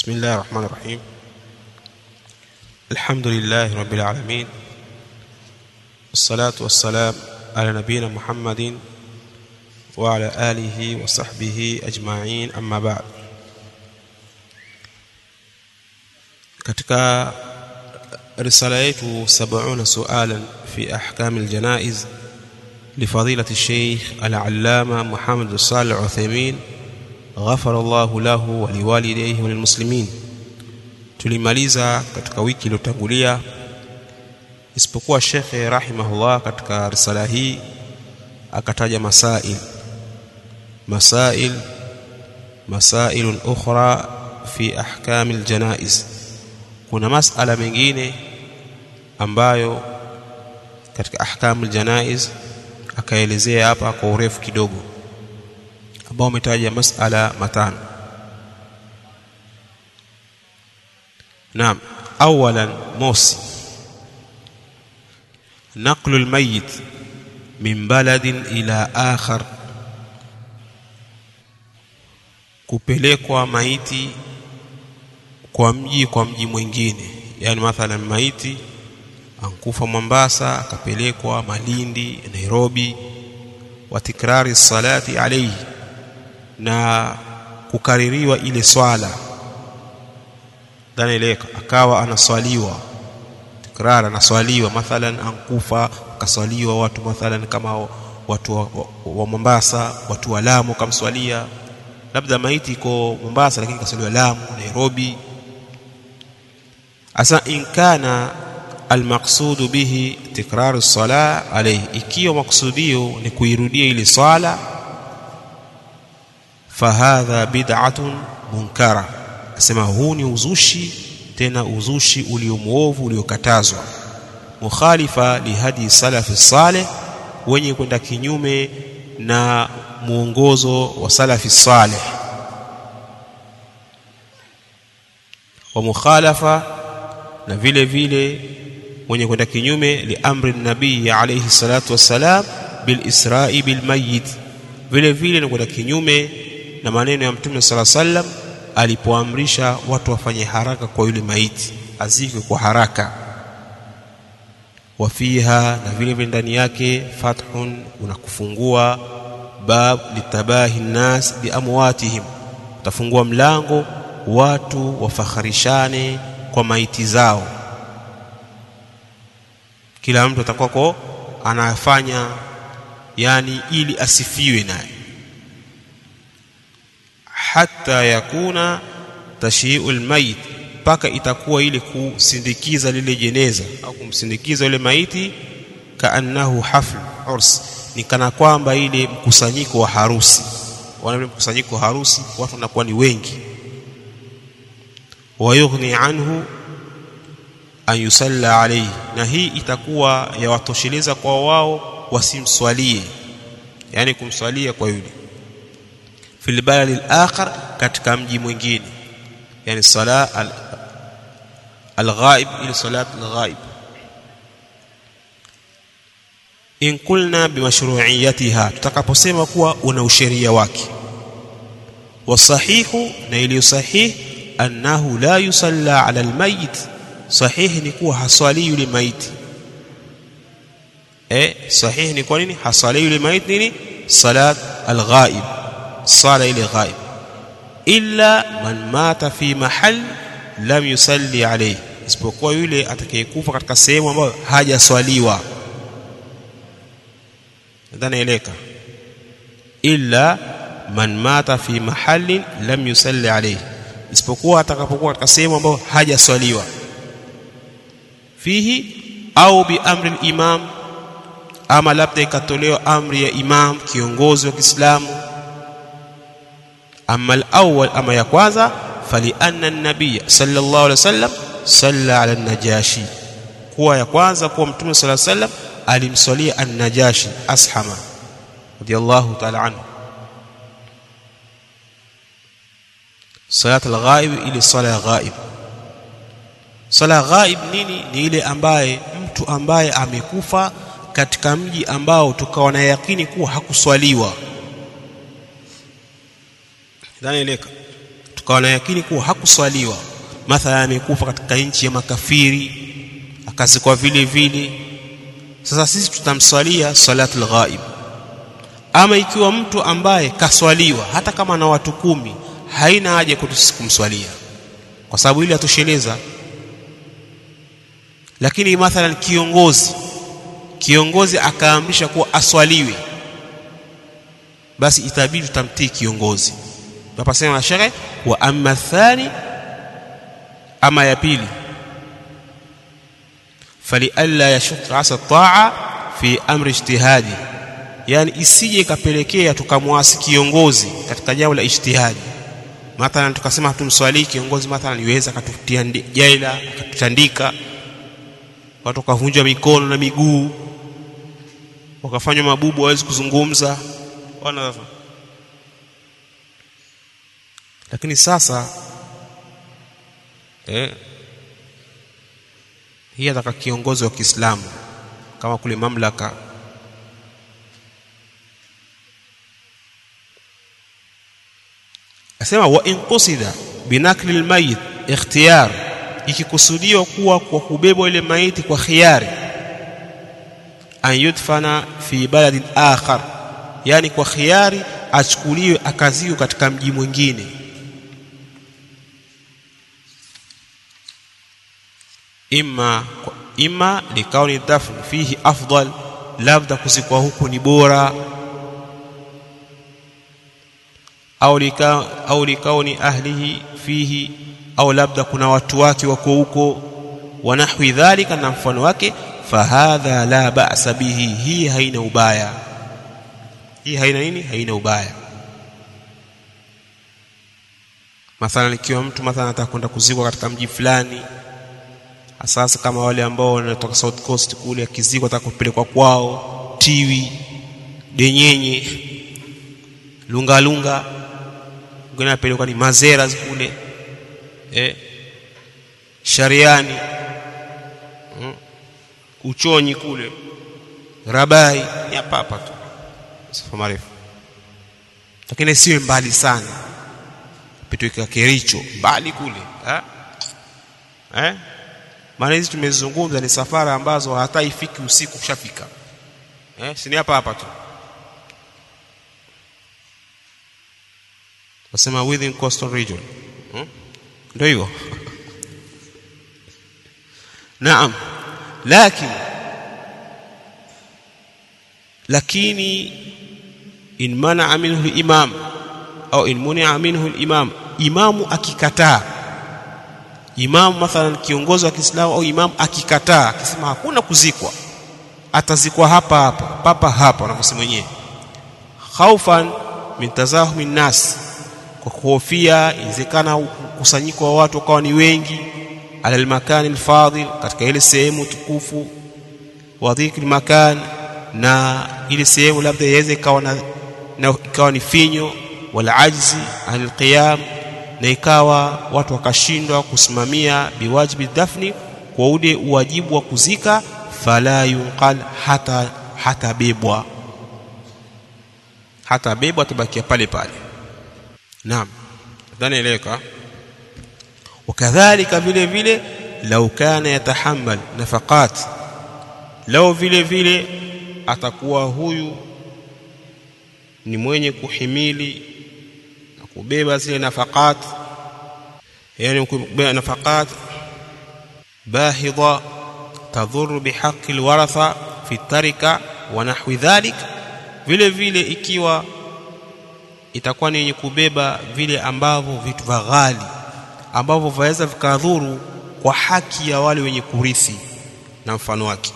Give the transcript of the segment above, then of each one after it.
بسم الله الرحمن الرحيم الحمد لله رب العالمين والصلاة والسلام على نبينا محمد وعلى آله وصحبه أجمعين أما بعد katika risala yetu 70 sualan fi ahkam aljanaiz لفضيلة الشيخ العلامة محمد الصالح العثيمين غفر الله له ولوالديه وللmuslimin tulimaliza katika wiki iliyotangulia isipokuwa shekhe rahimahullah katika risala hii akataja masail masail masail ukhra fi ahkam aljanaiz kuna masala mengine ambayo katika ahkam aljanaiz akaelezea hapa kwa urefu kidogo ambao umetaja masala matano naam awalan mosi نقل الميت من بلد إلى آخر kupelekwa maiti kwa mji kwa mji mwingine yani mathalan maiti ankufa Mombasa akapelekwa Malindi Nairobi wa tikrari salati alayhi na kukaririwa ile swala dhanaeleka akawa anaswaliwa tikrar anaswaliwa mathalan ankufa akaswaliwa watu mathalan kama watu wa, wa, wa Mombasa watu wa Lamu kamswalia labda maiti iko Mombasa lakini kaswaliwa Lamu Nairobi asa in kana almaqsudu bihi tikraru as-salah alayhi ikiwa maksudio ni kuirudia ile swala fahadha bid'atun munkara asema huu ni uzushi tena uzushi uliomuovu uliokatazwa mukhalifa lihadi salafi salih wenye kwenda kinyume na muongozo wa salafi salih wa mukhalafa na vile vile mwenye kwenda kinyume liamri nabii alayhi salatu wassalam bil isra'i bil mayyit vile vile ni kwenda kinyume na maneno ya mtume sala sallam alipoamrisha watu wafanye haraka kwa yule maiti azikwe kwa haraka wafiha na vile vile ndani yake fathun unakufungua bab litabahi nnas biamwatihim utafungua mlango watu wafakharishane kwa maiti zao kila mtu atakuwako anafanya yani ili asifiwe naye hata yakuna tashiul mayit mpaka itakuwa ile kusindikiza lile jeneza au kumsindikiza yule maiti kaannahu hafl urs ni kana kwamba ile mkusanyiko wa harusi wale mkusanyiko wa harusi watu wanakuwa ni wengi wayughni anhu an yusalla alayhi na hii itakuwa yawatosheleza kwa wao wasimswalie yani kumswalia kwa yule fil balad al-akhar katika mji mwingine yani sala al-ghaib ila salat al-ghaib in kulna bimashru'iyatiha tutakaposema kuwa una usheria wake wasahihu na iliyo sahih annahu la yusalla ala al-mayyit sahihi ni kuwa haswali yule maiti eh sahihi ni kwa nini haswali yule maiti nini salat al-ghaib sala ile ghaib illa man mata fi mahal lam yusalli alayhi isipokuwa yule atakayekufa katika sehemu ambayo hajaswaliwa nadhani eleka illa man mata fi mahallin lam yusalli alayhi isipokuwa atakapokuwa katika sehemu ambayo hajaswaliwa fihi au bi amri imam ama labda ikatolewa amri ya imam kiongozi wa Kiislamu ama al-awwal ama ya kwanza fali anna an-nabiy sallallahu alaihi wasallam salla ala an-najashi kuwa ya kwanza kuwa mtume sallallahu alaihi wasallam alimswalia an-najashi ashama radiyallahu ta'ala anhu salat al-ghaib ili sala ghaib sala ghaib nini ni ile ambaye mtu ambaye amekufa katika mji ambao tukawa na yakini kuwa hakuswaliwa dhani eleka ukawa na yakini kuwa hakuswaliwa mathala amekufa katika nchi ya makafiri akazikwa vile vile sasa sisi tutamswalia salatul ghaib ama ikiwa mtu ambaye kaswaliwa hata kama na watu kumi haina haja kwetu sisi kumswalia kwa sababu ile atosheleza lakini mathalan kiongozi kiongozi akaamrisha kuwa aswaliwe basi itabidi tutamtii kiongozi tunapasema shekhe wa amma thani ama ya pili falialla yashqa asa taa fi amri ijtihadi yani isije ikapelekea tukamwasi kiongozi katika jambo la ijtihadi mathalan tukasema hatumswalii kiongozi mathalan iweza akatutia jaila akatutandika watu wakavunjwa mikono na miguu wakafanywa mabubu hawezi kuzungumza wana lakini sasa eh, hii ataka kiongozi wa Kiislamu kama kule mamlaka asema wa in qusida binakli almayit ikhtiyar ikikusudiwa kuwa kwa kubebwa ile maiti kwa khiari an yudfana fi baladin akhar yani kwa khiari achukuliwe akaziwe katika mji mwingine imma imma likauni dafn fihi afdal labda kuzikwa huku ni bora au lika au likauni ahlihi fihi au labda kuna watu wake wako huko wanahwi dhalika na mfano wake fahadha la ba'sa bihi hii haina ubaya hii haina nini haina ubaya mathalan ikiwa mtu mathalan anataka kwenda kuzikwa katika mji fulani sasa kama wale ambao wanatoka South Coast kule akizikwa ataka kupelekwa kwao Tiwi Denyenye Lunga Lunga ngine apelekwa ni Mazera kule eh Shariani mm, Uchonyi kule Rabai hapa hapa tu safa marefu lakini siwe mbali sana pitweka Kericho mbali kule eh eh maana hizi tumezungumza ni safara ambazo hata ifiki usiku kushafika eh si hapa hapa tu wasema within coastal region hmm? ndio hivyo naam lakini lakini in mana minhu imam au in munia minhu imam imamu akikataa imamu mathalan kiongozi wa Kiislamu au imamu akikataa akisema hakuna kuzikwa atazikwa hapa hapa papa hapa wanavyosema wenyewe khaufan min tazahumi nas kwa kuhofia inawezekana kusanyiko wa watu wakawa ni wengi ala almakani alfadil katika ile sehemu tukufu wa dhikri makan na ile sehemu labda iweze ikawa na, na ikawa ni finyo wala ajzi anil qiyam na ikawa watu wakashindwa kusimamia biwajibi dafni kwa ule uwajibu wa kuzika fala yunqal hata hata bebwa hata bebwa tabakia pale pale naam dhani eleka wakadhalika vile vile lau kana yatahammal nafaqat lau vile vile atakuwa huyu ni mwenye kuhimili na kubeba zile nafaqat yani kubeba nafaqat bahidha tadhuru bihaqqi alwaratha fi tarika wa nahwi dhalik vile vile ikiwa itakuwa ni yenye kubeba vile ambavyo vitu vya ghali ambavyo vaweza vikadhuru kwa haki ya wale wenye kurithi na mfano wake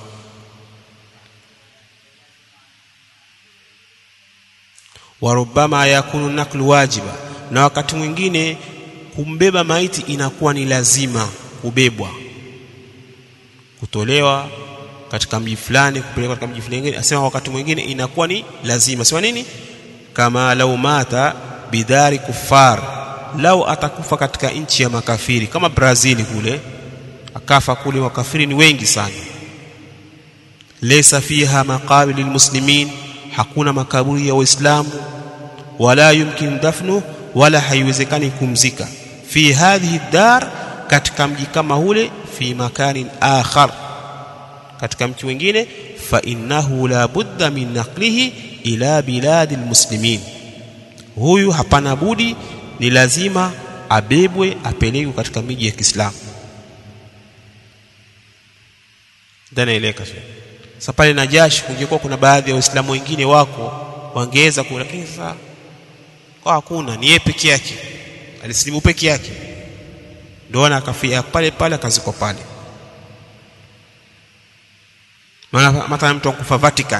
warubama yakunu naklu wajiba na wakati mwingine kumbeba maiti inakuwa ni lazima kubebwa kutolewa katika mji fulani kupelekwa katika mji fulani asema wakati mwingine inakuwa ni lazima sema nini kama lau mata bidari kufar lau atakufa katika nchi ya makafiri kama Brazil kule akafa kule makafiri ni wengi sana laysa fiha maqabir lilmuslimin hakuna makaburi ya waislamu wala yumkin dafnu wala haiwezekani kumzika fi hadhihi dar katika mji kama ule fi makanin akhar katika mji mwingine fa innahu la budda min naqlihi ila biladi almuslimin huyu hapana budi ni lazima abebwe apelekwe katika miji ya Kiislamu ndanaeleka sasa pale Najashi kungekuwa kuna baadhi ya waislamu wengine wako wangeweza ku lakini sasa kwa hakuna ni yeye peke yake alisilimu peke yake ndio ana akafia pale pale akazikwa pale maana mathalan mtu akufa Vatican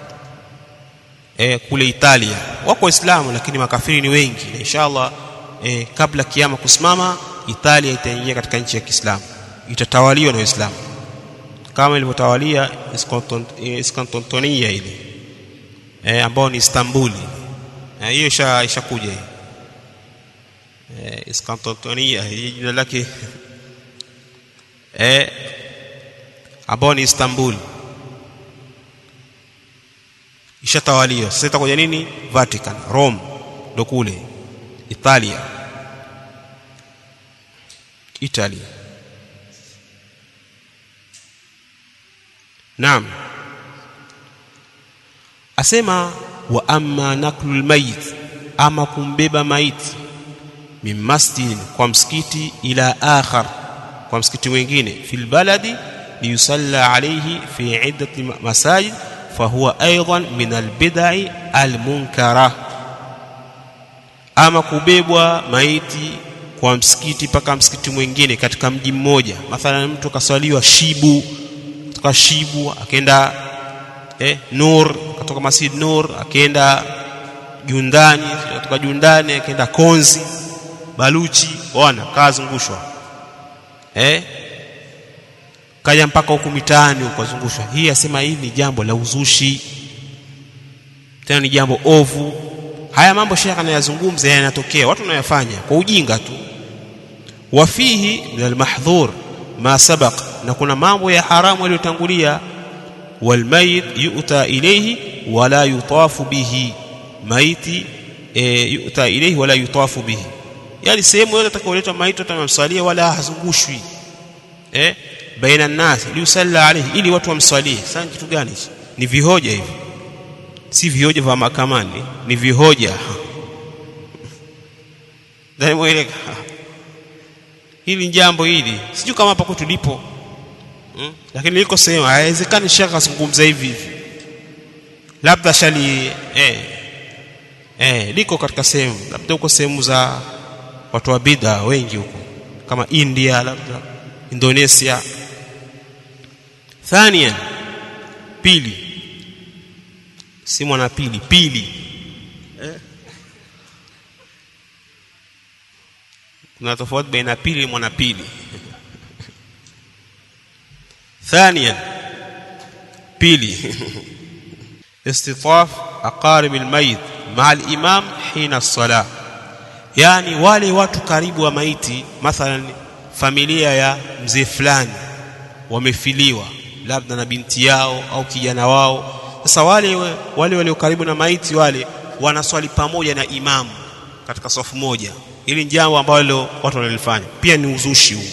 eh kule Italia wako waislamu lakini makafiri ni wengi na inshallah eh, kabla kiama kusimama Italia itaingia katika nchi ya Kiislamu itatawaliwa na Waislamu kama ilivyotawalia Iskantontonia ile eh, ambao ni Istanbuli hiyo eh, ishakuja hii eh, Iskantontonia hii jina lake eh, ambao ni Istanbul ishatawaliwa sasa itakuja nini Vatican Rome ndo kule Italia Italy Naam asema wa amma naklul mayit ama kumbeba maiti min masjid kwa msikiti ila akhar kwa msikiti mwingine fil baladi liyusalla alayhi fi iddati masajid fahuwa aidan min albid'i almunkara ama kubebwa maiti kwa msikiti mpaka msikiti mwingine katika mji mmoja mathalan mtu kaswaliwa shibu kutoka shibu akaenda eh, nur kutoka masjid nur akaenda jundani kutoka jundani akaenda konzi baluchi bwana kazungushwa eh kaja mpaka huku mitaani ukazungushwa hii asema hii ni jambo la uzushi tena ni jambo ovu haya mambo shekha anayazungumza yanatokea watu wanayafanya kwa ujinga tu wafihi min almahdhur ma sabaq na kuna mambo ya haramu yaliyotangulia walmayit yu'ta ilayhi wala yutafu bihi maiti e, yu'ta ilayhi wala yutafu bihi yani sehemu yote atakayoletwa maiti atamsalia wala hazungushwi eh baina nas liusalla alayhi ili watu wamswalie sasa kitu gani ni vihoja hivi si vihoja vya mahakamani ni vihoja ndani mweleka hili jambo hili sijui kama hapa kwetu lipo hmm? lakini liko sehemu haiwezekani shaka azungumza hivi hivi labda shali eh, eh, liko katika sehemu labda huko sehemu za watu wa bidha wengi huko kama India labda Indonesia thania pili si mwana pili pili eh? kuna tofauti baina pili na mwana pili ثانيا بيلي استطاف أقارب الميت مع الإمام حين الصلاة يعني wale watu karibu wa maiti mathalan familia ya mzee fulani wamefiliwa labda na binti yao au kijana wao sasa wale wale walio karibu na maiti wale wanaswali pamoja na imamu katika safu moja ili jambo ambalo watu wanalifanya pia ni uzushi huu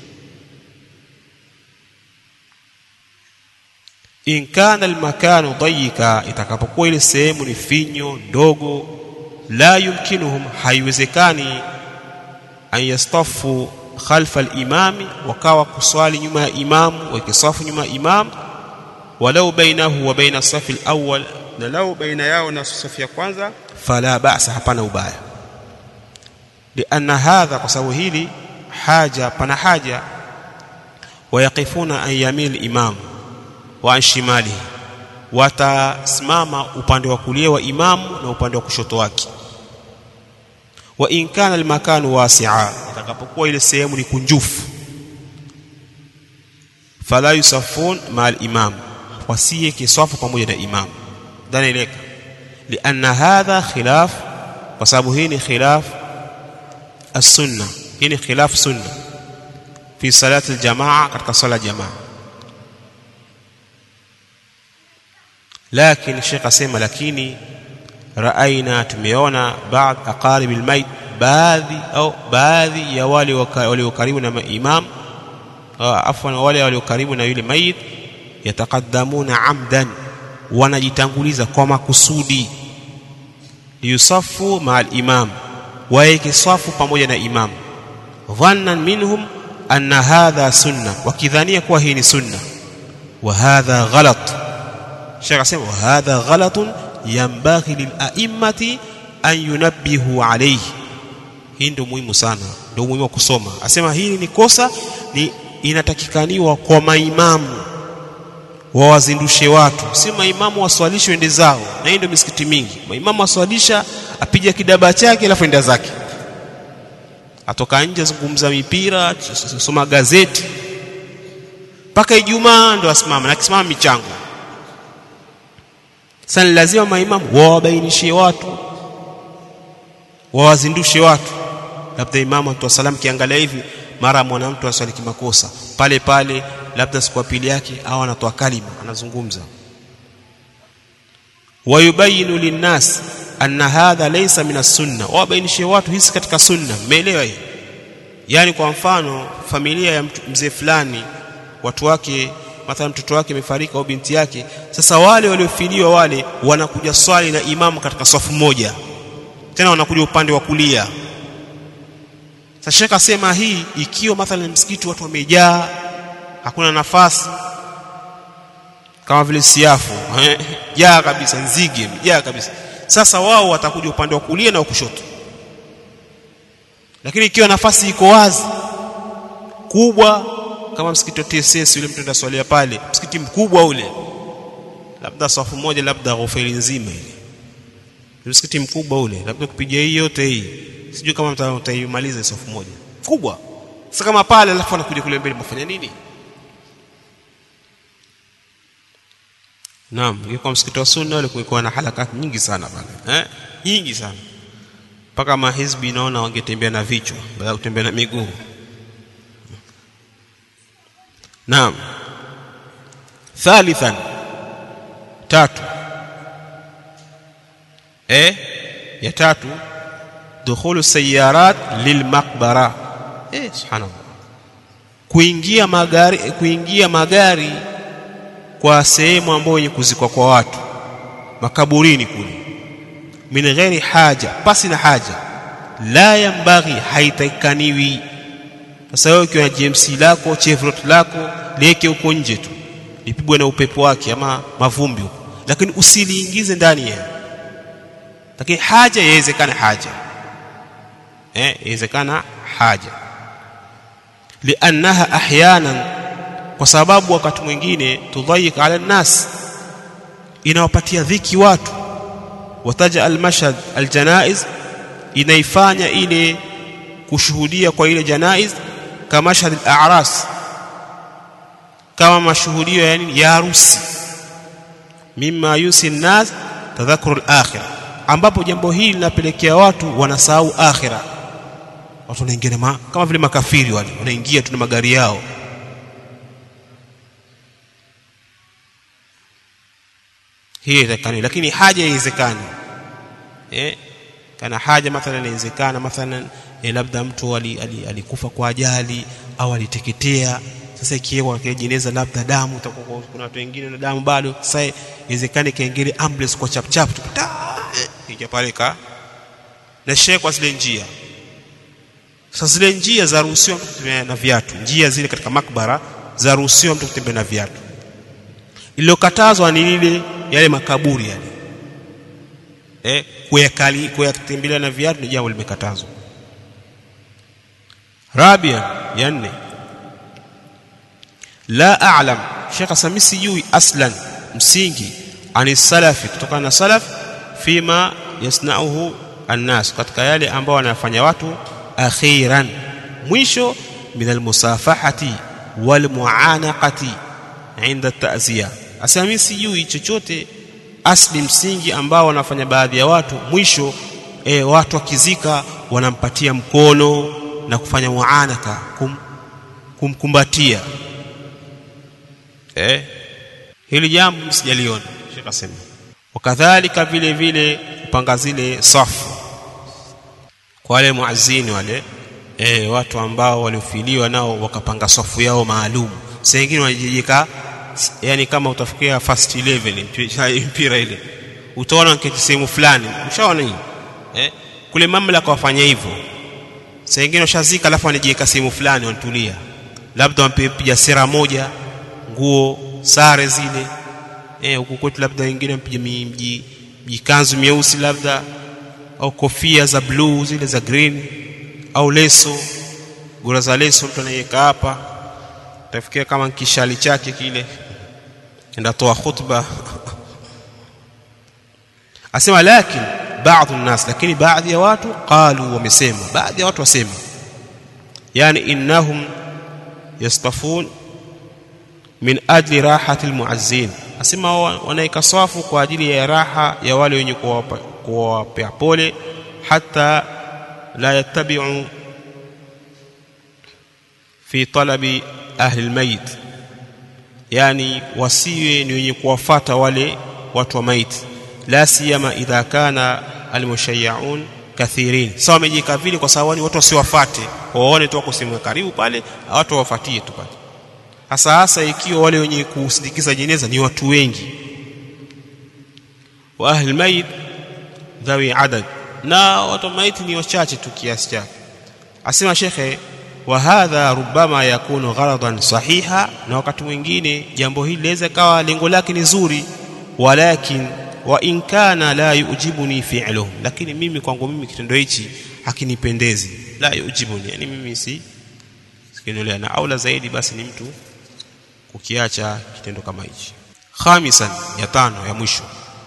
in kana almakanu dayika itakapokuwa ile sehemu ni finyo ndogo la yumkinuhum haiwezekani an yastafu khalfa alimami wakawa kuswali nyuma ya imamu wakisafu nyuma ya imam walau bainahu wa baina safi alawwal na lau baina yao na safu ya kwanza fala ba'sa hapana ubaya lianna hadha kwa sababu hili haja pana haja wayaqifuna an yamil imam wa an shimalihi watasimama upande wa kulia wa imamu na upande wa kushoto wake wa in kana almakanu wasi'a itakapokuwa ile sehemu ni kunjufu fala yusafun ma al-imam wasiye kisafu pamoja na imam dhani ileka lianna hadha khilaf kwa sababu hii ni khilaf as-sunna hii ni khilaf sunna fi salati al-jamaa katika sala jamaa lakini Sheikh asema lakini raaina tumeona baadhi aqarib almayt baadhi au baadhi ya wale walio karibu na imam afwan wale walio karibu na yule mayit yataqaddamuna amdan wanajitanguliza kwa makusudi liyusafu maa al-imam waeke safu pamoja na imam dhannan minhum anna hadha sunna wakidhania kuwa hii ni sunna wa hadha ghalat Sheikh asema wa hadha ghalatun yanbaghi lila'immati an yunabbihu alayhi hii ndio muhimu sana ndio muhimu wa kusoma asema hili ni kosa ni inatakikaniwa kwa maimamu wawazindushe watu si maimamu waswalishe ende zao na hii ndio misikiti mingi maimamu waswalisha apija kidaba chake alafu enda zake atoka nje zungumza mipira soma gazeti mpaka Ijumaa ndo asimama na akisimama michango sasa lazima maimamu wawabainishie watu wawazindushe watu labda imamu atoa salamu kiangalia hivi mara mwanamtu aswali kimakosa pale pale labda siku pili yake au anatoa kalima anazungumza wayubayinu linnas anna hadha laysa min as-sunna wabainishie watu hisi katika sunna mmeelewa hiyo yani kwa mfano familia ya mzee fulani watu wake mathalan mtoto wake amefariki au binti yake sasa wale waliofiliwa wale wanakuja swali na imamu katika safu moja tena wanakuja upande wa kulia sasa shekha asema hii ikiwa mathalan msikiti watu wamejaa hakuna nafasi kama vile siafu jaa kabisa nzige jaa kabisa sasa wao watakuja upande wa kulia na wa kushoto lakini ikiwa nafasi iko wazi kubwa kama msikiti wa TSS yule mtu ndaswalia pale msikiti mkubwa ule labda safu moja labda ghofeli nzima ile msikiti mkubwa ule labda kupiga hii yote hii sijui kama mtaimaliza safu moja kubwa sasa kama pale alafu anakuja kule mbele mfanya nini Naam, ingekuwa msikiti wa sunna ule kulikuwa na halakati nyingi sana pale. Eh? Nyingi sana. Mpaka mahizbi naona wangetembea na vichwa badala kutembea na miguu. Naam. Thalithan. Tatu. Eh? Ya tatu dukhulu sayarat lilmaqbara. Eh, subhanallah. Kuingia magari kuingia magari kwa sehemu ambayo yenye kuzikwa kwa watu makaburini kule min ghairi haja pasi na haja la yambaghi haitakaniwi sasa wewe ukiwa na GMC lako Chevrolet lako liweke huko nje tu lipigwe na upepo wake ama mavumbi huko lakini usiliingize ndani ya lakini haja yawezekana haja eh yawezekana haja liannaha ahyanan kwa sababu wakati mwingine tudhayik ala nas inawapatia dhiki watu wataja almashhad aljanaiz inaifanya ile kushuhudia kwa ile janaiz kama mashhad al-a'ras kama mashuhudio yani ya harusi mimma yusi nas tadhakuru al-akhirah ambapo jambo hili linapelekea watu wanasahau akhira watu wanaingia kama vile makafiri wale wanaingia tu na magari yao hiyo itakani lakini haja haiwezekani eh kana haja mathalan inawezekana mathalan eh, labda mtu alikufa ali, ali kwa ajali au aliteketea sasa ikiwa kwa jeneza labda damu itakuwa kuna watu wengine na damu bado sasa iwezekane kaingine ambulance kwa chap chap tupita ija pale ka na shehe kwa zile njia sasa zile njia za ruhusiwa mtu kutembea na viatu njia zile katika makbara za ruhusiwa mtu kutembea na viatu iliyokatazwa ni lile yale makaburi yale eh kuyakali kuyatembelea na viatu ni jambo limekatazwa rabia ya nne la a'lam Sheikh Sami sijui aslan msingi ani salafi kutokana na salaf fima yasnauhu annas katika yale ambao wanafanya watu akhiran mwisho min almusafahati walmuanaqati inda ta'ziya asami sijui chochote asli msingi ambao wanafanya baadhi ya watu mwisho e, watu wakizika wanampatia mkono na kufanya muanaka kum, kumkumbatia eh hili jambo msijaliona Sheikh asema wakadhalika vile vile kupanga zile safu kwa wale muazini wale e, watu ambao waliofiliwa nao wakapanga safu yao maalum saa ingine wanajijika yani kama utafikia first 11 mpira ile utaona nketi sehemu fulani ushaona hii eh? kule mamlaka wafanya hivyo saa ingine washazika alafu wanajiweka sehemu fulani wanatulia labda wampiga sera moja nguo sare zile eh huku kwetu labda wengine wampiga mji jikanzu myeusi labda au kofia za bluu zile za green au leso gura za leso mtu anaiweka hapa tafikia kama kishali chake kile ndatoa khutba asema lakini baadhi الناس lakini baadhi ya watu qalu wamesema baadhi ya watu wasema yani innahum yastafun min ajli rahati almuazzin asema wanaika safu kwa ajili ya raha ya wale wenye kuwapea pole hata la yattabi'u fi talabi ahli almayit yani wasiwe ni wenye kuwafata wale watu wa maiti la siyama idha kana almushayyaun kathirin sawa wamejika vile kwa sababu watu wasiwafate waone tu wako sehemu karibu pale watu wawafuatie tu pale hasa hasa ikiwa wale wenye kusindikiza jeneza ni watu wengi wa ahli mayit dhawi adad na watu maiti ni wachache tu kiasi chake asema shekhe wa hadha rubama yakunu gharadan sahiha na wakati mwingine jambo hili laweza kawa lengo lake ni zuri walakin wa in kana la yujibuni fi'luhu lakini mimi kwangu mimi kitendo hichi hakinipendezi la yujibuni yani mimi si sikinolea na aula zaidi basi ni mtu kukiacha kitendo kama hichi khamisan ya tano ya mwisho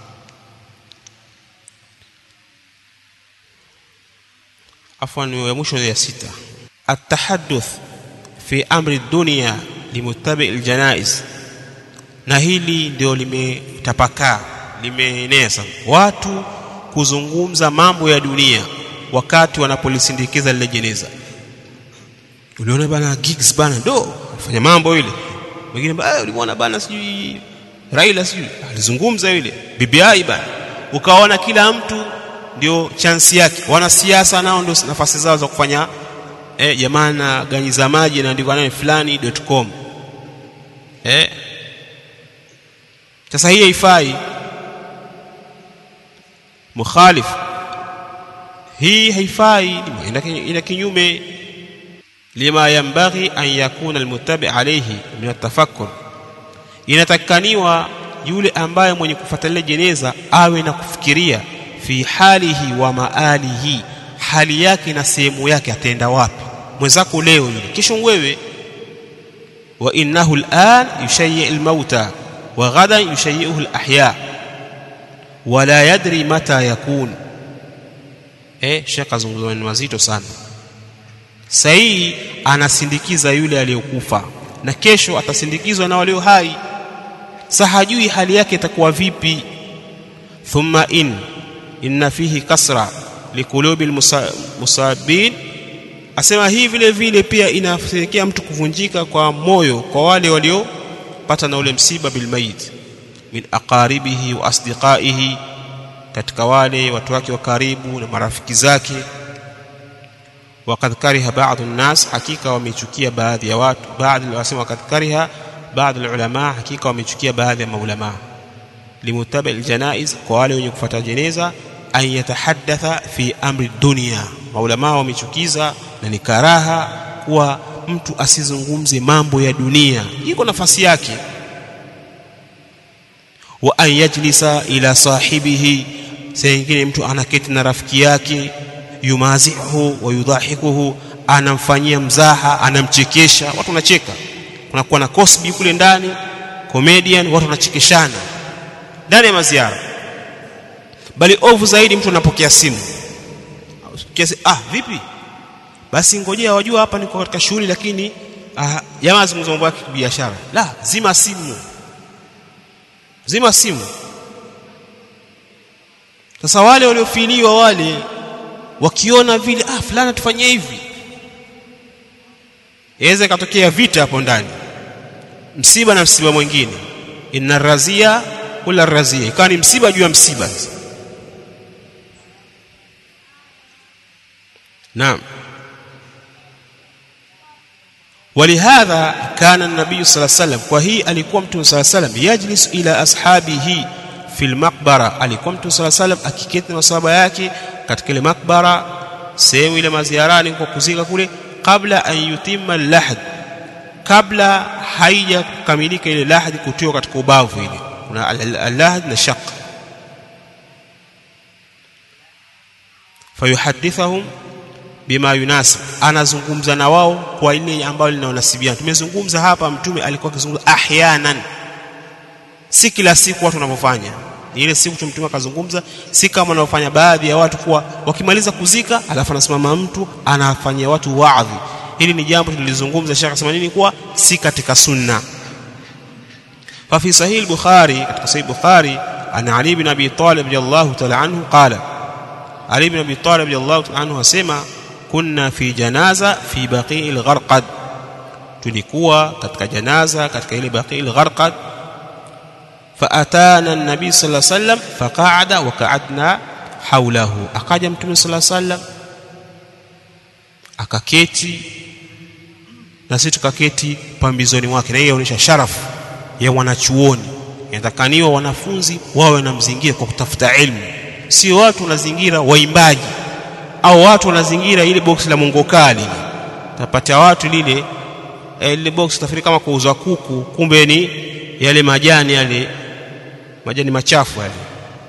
afwan ya mwisho ya sita التحدث في امر الدنيا لمتبع الجنائز na hili ndio limetapakaa limeenea sana watu kuzungumza mambo ya dunia wakati wanapolisindikiza lile jeneza uliona bana gigs bana ndo fanya mambo ile wengine bana ulimuona bana sijui Raila sijui alizungumza yule BBI bana ukaona kila mtu ndio chansi yake wanasiasa nao ndio nafasi zao za kufanya eh jamana ganyiza maji na ndivyo nani fulani.com eh sasa hii haifai mukhalif hii haifai ina kinyume lima yambaghi an yakuna almuttabi alayhi min atafakkur inatakaniwa yule ambaye mwenye kufuatilia jeneza awe na kufikiria fi halihi wa maalihi hali yake na sehemu yake ataenda wapi mwenzako leo yule kesho wewe wa innahu al'an yushayyi al-mauta wa ghadan yushayyi'uhu al-ahya wa la yadri mata yakun eh shaka zungumzo ni mazito sana sahihi anasindikiza yule aliyokufa na kesho atasindikizwa na walio hai sahajui hali yake itakuwa vipi thumma in inna fihi kasra likulubi almusabin asema hii vile vile pia inapelekea mtu kuvunjika kwa moyo kwa wale waliopata na ule msiba bilmayit min aqaribihi wa asdiqaihi katika wale watu wake wa karibu na marafiki zake وقد كره بعض الناس حقيقه wamechukia baadhi ya watu baadhi wasema وقد كره بعض العلماء حقيقه wamechukia baadhi ya maulama limutabi aljanaiz kwa wale wenye kufuata jeneza an yatahaddatha fi amri dunya maulama wamechukiza na ni karaha kuwa mtu asizungumze mambo ya dunia iko nafasi yake wa an yajlisa ila sahibihi saa nyingine mtu anaketi na rafiki yake yumazihu wa yudhahikuhu anamfanyia mzaha anamchekesha watu wanacheka kunakuwa na Cosby kule ndani comedian watu wanachekeshana ndani ya maziara bali ovu zaidi mtu anapokea simu kiasi ah vipi basi ngojea wajua hapa niko katika shughuli lakini ah, jamaa zungumza mambo yake biashara la zima simu zima simu sasa wale waliofiliwa wale wakiona vile ah fulani tufanyie hivi iweze katokea vita hapo ndani msiba na msiba mwingine inna razia kula razia ikawa ni msiba juu ya msiba naam ولهذا كان النبي صلى الله عليه وسلم وهي alikuwa mtume صلى الله عليه وسلم يجلس الى اصحابه في المقبره alikuwa mtume صلى الله عليه وسلم akiketi na masahaba yake katika ile makbara sehemu ile maziarani kwa kuzika kule kabla an yutimma lahd kabla haija kukamilika ile lahd kutiwa katika ubavu ile kuna al-lahd na shaq fayuhadithahum bima yunasib anazungumza na wao kwa ile ambayo linaonasibiana tumezungumza hapa mtume alikuwa akizungumza ahyanan si kila siku watu wanavyofanya ni ile siku mtume akazungumza si kama wanaofanya baadhi ya watu kuwa wakimaliza kuzika alafu anasimama mtu anafanyia watu waadhi hili ni jambo tulizungumza shaka sema nini kuwa si katika sunna fa fi sahih al-bukhari katika sahih bukhari ana ali ibn abi talib radiyallahu ta'ala anhu qala ali ibn abi talib radiyallahu ta'ala anhu asema kunna fi janaza fi baqi'il gharqad tulikuwa katika janaza katika ile baqi'il gharqad فاتانا النبي صلى الله عليه وسلم فقعد وقعدنا حوله akaja mtume صلى الله عليه وسلم akaketi na sisi tukaketi pambizoni mwake na hiyo inaonyesha sharafu ya wanachuoni inatakaniwa wanafunzi wawe na mzingira kwa kutafuta elimu sio watu wanazingira waimbaji au watu wanazingira ile box la mongo kali tapata watu lile ile box tafiri kama kuuza kuku kumbe ni yale majani yale majani machafu yale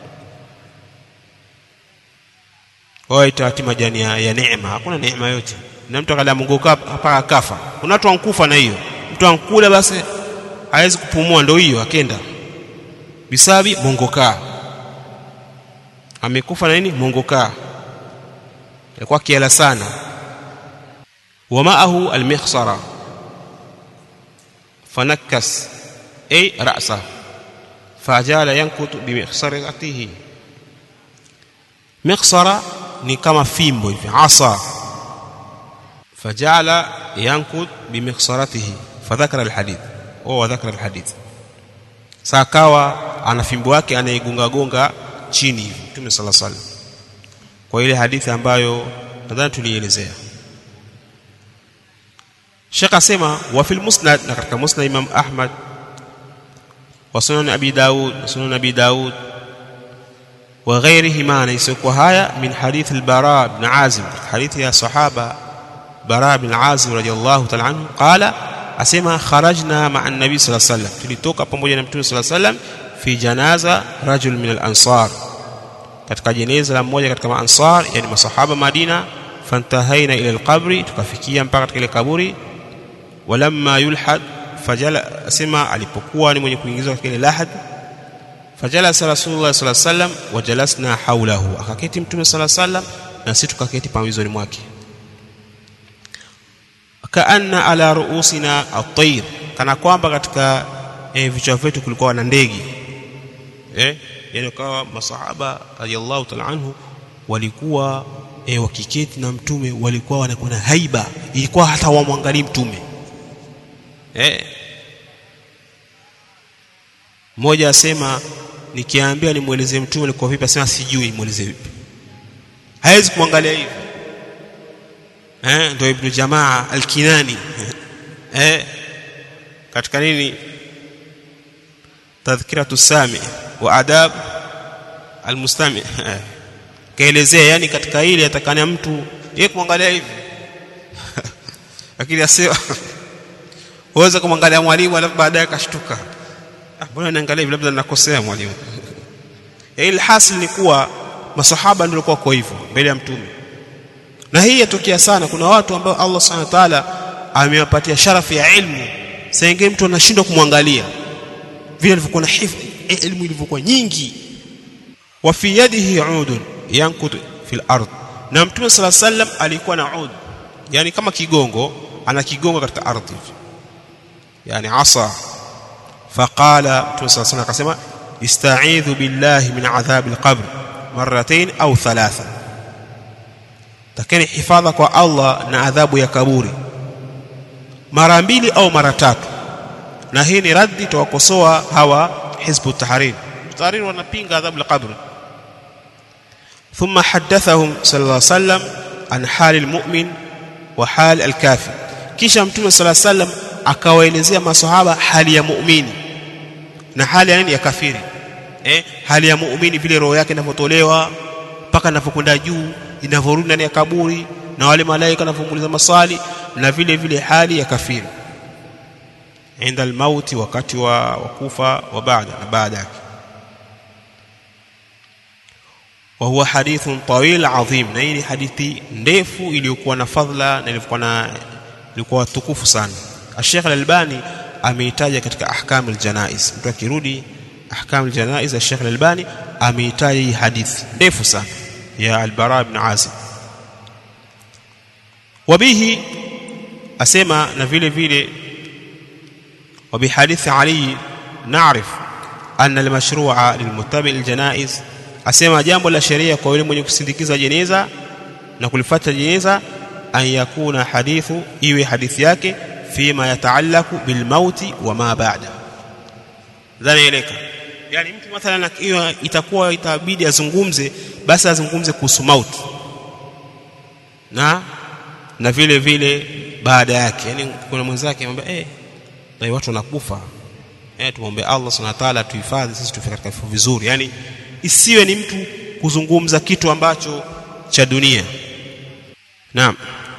waita ati majani ya, ya neema hakuna neema yote na mtu akala mungu hapa akafa kuna watu wankufa na hiyo mtu ankula basi hawezi kupumua ndio hiyo akenda bisabi mongoka amekufa na nini mongoka alikuwa kiala sana ومعه المخصرة فنكس أي رأسه فجعل ينكت بمخصرته مخصرة ni kama fimbo hivi asa فجعل ينكت بمخصرته فذكر الحديث هو ذكر الحديث sakawa ana fimbo yake anaigunga gonga chini hivi Mtume صلى الله عليه وسلم kwa ile hadithi ambayo nadhani tulielezea Sheikh asema wa fil musnad na katika musnad Imam Ahmad wa sunan Abi Daud wa sunan Abi Daud wa ghayrihima na isiyokuwa haya min hadith al-Bara ibn Azib hadithi ya sahaba Bara ibn Azib radiyallahu ta'ala anhu qala asema kharajna ma'a an-nabi sallallahu alayhi wasallam tulitoka pamoja na mtume sallallahu alayhi wasallam fi janaza rajul min al-ansar katika jeneza la mmoja katika maansar yani masahaba Madina fantahaina ila al-qabri tukafikia mpaka katika ile kaburi walamma yulhad fajala asema alipokuwa ni mwenye kuingizwa katika ile lahad fajalasa rasulullah sallallahu alaihi wasallam wajalasna haulahu akaketi mtume sallallahu alaihi wasallam na sisi tukaketi pambizoni mwake kaanna ala ruusina at-tayr kana kwamba katika e, vichwa vyetu kulikuwa na ndege eh yani kawa masahaba radiyallahu ta'ala anhu walikuwa e, wakiketi na mtume walikuwa wanakuwa na haiba ilikuwa hata wamwangalie mtume eh mmoja asema nikiambia nimueleze mtume alikuwa vipi asema sijui nimueleze vipi hawezi kumwangalia hivi eh ndio ibn jamaa al-kinani eh katika nini tadhkiratu sami wa adab al-mustami kaelezea yani katika ile atakana mtu yeye kumwangalia hivi lakini asema uweze kumwangalia mwalimu alafu baadaye akashtuka ah mbona naangalia hivi labda nakosea mwalimu ile hasil ni kuwa masahaba ndio walikuwa kwa hivyo mbele ya mtume na hii yatokea sana kuna watu ambao Allah Subhanahu wa ta'ala amewapatia sharafu ya ilmu sasa mtu anashindwa kumwangalia vile alivyokuwa na hifdhi ilmu ilivyokuwa nyingi wa fi yadihi udun yankut fil ard na mtume sala sallam alikuwa na ud yani kama kigongo ana kigongo katika ardhi yani asa faqala mtume sala sallam akasema ista'idhu billahi min adhab alqabr marratayn au thalatha takeni hifadha kwa Allah na adhabu ya kaburi mara mbili au mara tatu na hii ni raddi tawakosoa hawa hizbu tahrir tahrir wanapinga adhabu ya kaburi ثم حدثهم صلى الله عليه وسلم an hali almu'min wa hali alkafir kisha mtume sala sallam akawaelezea masahaba hali ya muumini na hali ya nini ya kafiri eh hali ya muumini vile roho yake inavyotolewa mpaka inapokwenda juu inavyorudi ndani ya kaburi na wale malaika wanavyomuuliza maswali na vile vile hali ya kafiri inda almauti wakati wa wakufa wa baada na baada yake wa huwa hadithun tawil adhim na hii ni hadithi ndefu iliyokuwa na fadhila na ilikuwa na ilikuwa tukufu sana Sheikh Al-Albani ameitaja katika ahkam al-janaiz mtu akirudi ahkam al-janaiz Sheikh Al-Albani ameitaja hii hadithi ndefu sana ya Al-Bara ibn Azib wabihi asema na vile vile وبحديث علي نعرف أن المشروع للمتبع الجنائز asema jambo la sheria kwa yule mwenye kusindikiza jeneza na kulifuata jeneza an yakuna hadithu iwe hadithi yake fima yataalaku bilmauti wa ma baada dhanaeleka yani mtu mathalan hiyo itakuwa itabidi azungumze basi azungumze kuhusu mauti na na vile vile baada yake yani kuna mwenzake anamwambia eh na watu wanakufa eh tuombe Allah subhanahu wa ta'ala tuhifadhi sisi tufike katika vifo vizuri yani isiwe ni mtu kuzungumza kitu ambacho cha dunia naam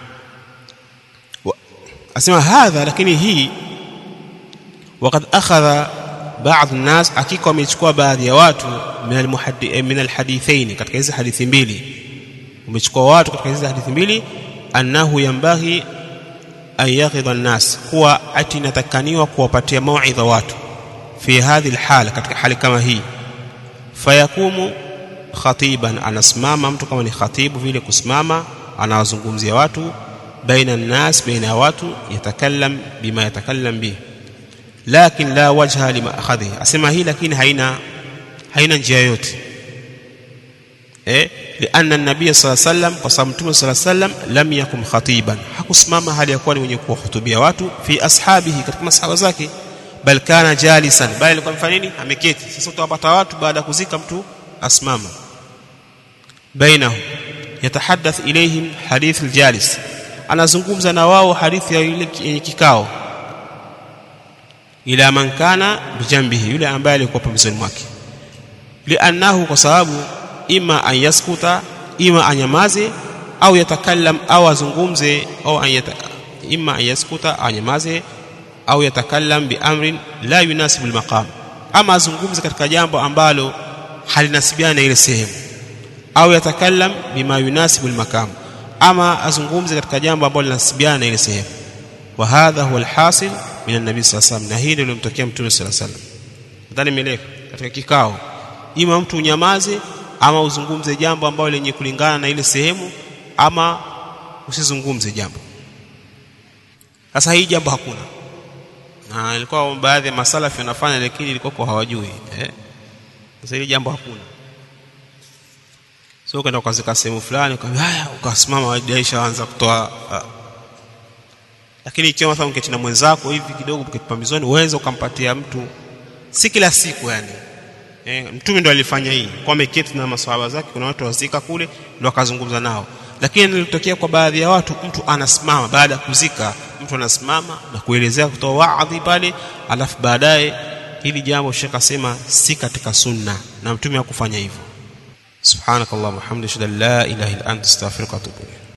asema hadha lakini hii وقد اخذ بعض الناس hakika wamechukua baadhi ya watu min almuhaddi min alhadithain katika hizi hadithi mbili umechukua watu katika hizi hadithi mbili annahu yambaghi an yaghidha an-nas kuwa ati natakaniwa kuwapatia mauidha watu fi hadhihi alhala katika hali kama hii fayakumu khatiban anasimama mtu kama ni khatibu vile kusimama anawazungumzia watu baina an-nas baina ya watu yatakallam bima yatakallam bihi lakin la wajha lima akhadhi asema hii lakini haina haina njia yote eh lianna an-nabiy sallallahu alayhi wasallam kwa sababu mtume sallallahu alayhi wasallam lam yakum khatiban hakusimama hali ya kuwa ni mwenye kuwahutubia watu fi ashabihi katika masahaba zake bal kana jalisan bali alikuwa mfanya nini ameketi sasa utawapata watu baada ya kuzika mtu asimama bainahu yatahaddath ilayhim hadith aljalis anazungumza na wao hadithi ya yule yenye kikao ila man kana bijambihi yule ambaye alikuwa pembezoni mwake liannahu kwa sababu ima an yaskuta ima anyamaze au yatakallam au azungumze au an yata, ima an yaskuta anyamaze au yatakallam bi amrin la yunasibu almaqam ama azungumze katika jambo ambalo halinasibiana na ile sehemu au yatakallam bima yunasibu almaqam ama azungumze katika jambo ambalo linasibiana na ile sehemu wa hadha huwa alhasil min an-nabi sallallahu alayhi wasallam na hili ndio limtokea mtume sallallahu alayhi wasallam nadhani imeleka katika kikao ima mtu unyamaze ama uzungumze jambo ambalo lenye kulingana na ile sehemu ama usizungumze jambo sasa hii jambo hakuna na ilikuwa baadhi ya masalafi wanafanya lakini ilikuwa kwa hawajui eh sasa hili jambo hakuna sio so, kwenda ukazika sehemu fulani ukamwambia haya ukasimama wajaisha anza kutoa uh, lakini ikiwa mathalan uketi na mwenzako hivi kidogo pambizoni uweze ukampatia mtu si kila siku yani e, mtume ndo alifanya hii kwa ameketi na maswahaba zake kuna watu wazika kule ndo akazungumza nao lakini nilitokea kwa baadhi ya watu mtu anasimama baada ya kuzika mtu anasimama na kuelezea kutoa waadhi pale alafu baadaye hili jambo shekh asema si katika sunna na mtume hakufanya hivyo subhanakallahumma hamdika la ilaha illa anta astaghfiruka wa atubu ilayk